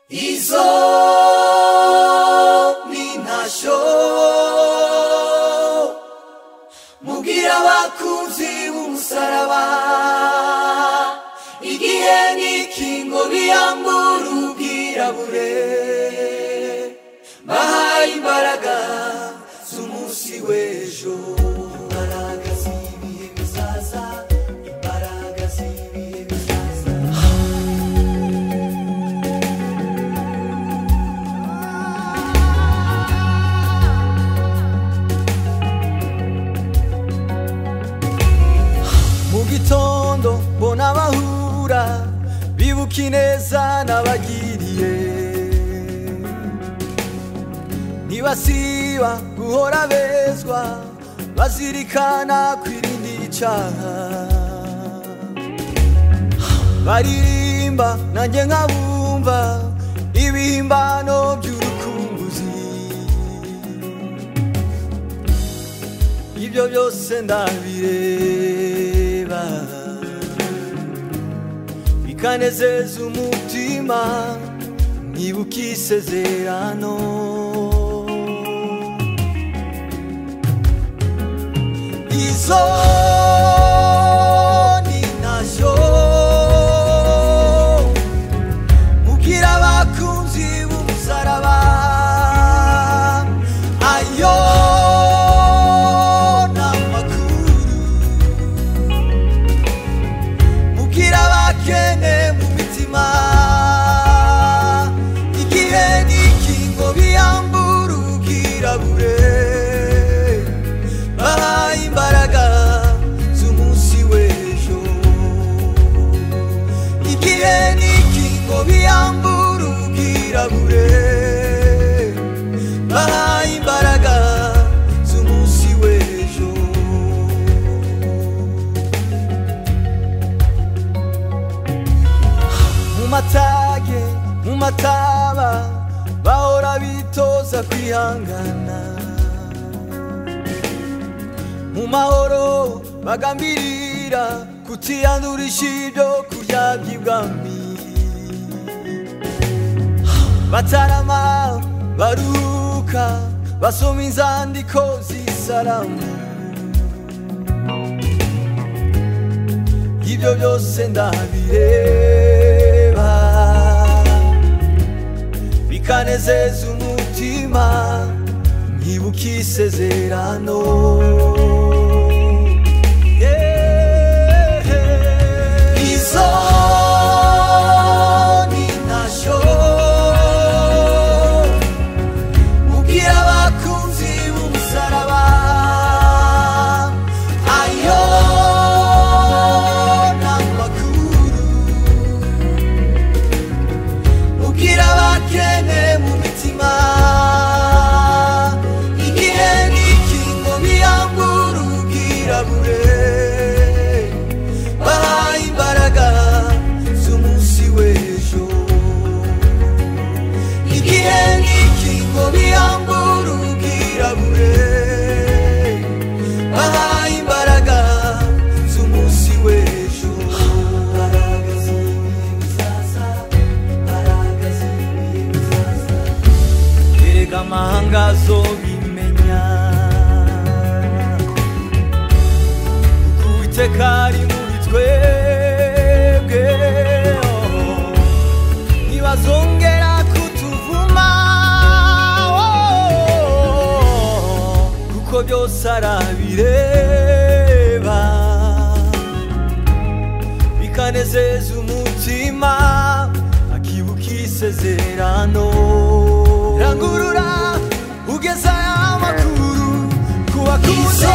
hizo ninasho mubwira abakunzi b'umusaraba igihe n'ikingo biyambura ubwirabure bahaye imbaraga z'umunsi w'ejo imbaraga z'ibihe bizaza imbaraga z'ibihe bizaza mu gitondo mbona abahura bibuka ineza n'abagiriye ntibasiba guhora bezwa bazirikana kwirinda icaha baririmba nanjye nkabumva ibihimbano by'urukumbuzi ibyo byose ndabireba bikanezeza umutima nibuka isezerano izo ni nazo mubwira abakunzi b'umusaraba ayo ni amakuru mubwira abakene mu mitima igihe n'ikingo biyambura ubwirabure bahaye imbaraga z'umunsi w'ejo igihe n'ikingo biyambura ubwirabure bahaye imbaraga z'umunsi w'ejo mu matage mu mataba bahora bitoza kwihangana mu mahoro bagambirira kutiyandurisha ibyo kurya by'ibwami batarama baruhuka basoma inzandiko z'isaramu ibyo byose ndabireba bikanezeza umutima nkibuka isezerano Yeah. Izo ni nazo mubwira abakunzi b'umusaraba ayo ni amakuru mubwira abakene mu mitima igihe n'ikingo biyambura ubwirabure bahaye imbaraga z'umunsi w'ejo igihe n'ikingo biyambura ubwirabure bahaye imbaraga z'umunsi w'ejo imbaraga z'ibihe bizaza imbaraga z'ibihe bizaza erega amahanga azobimenya kuko uwiteka ari muri twebwe oh. ntibazongera kutuvuma oh. kuko byose arabireba bikanezeza umutima akibuka isezerano rangurura ugeza amakuru ku bakunzi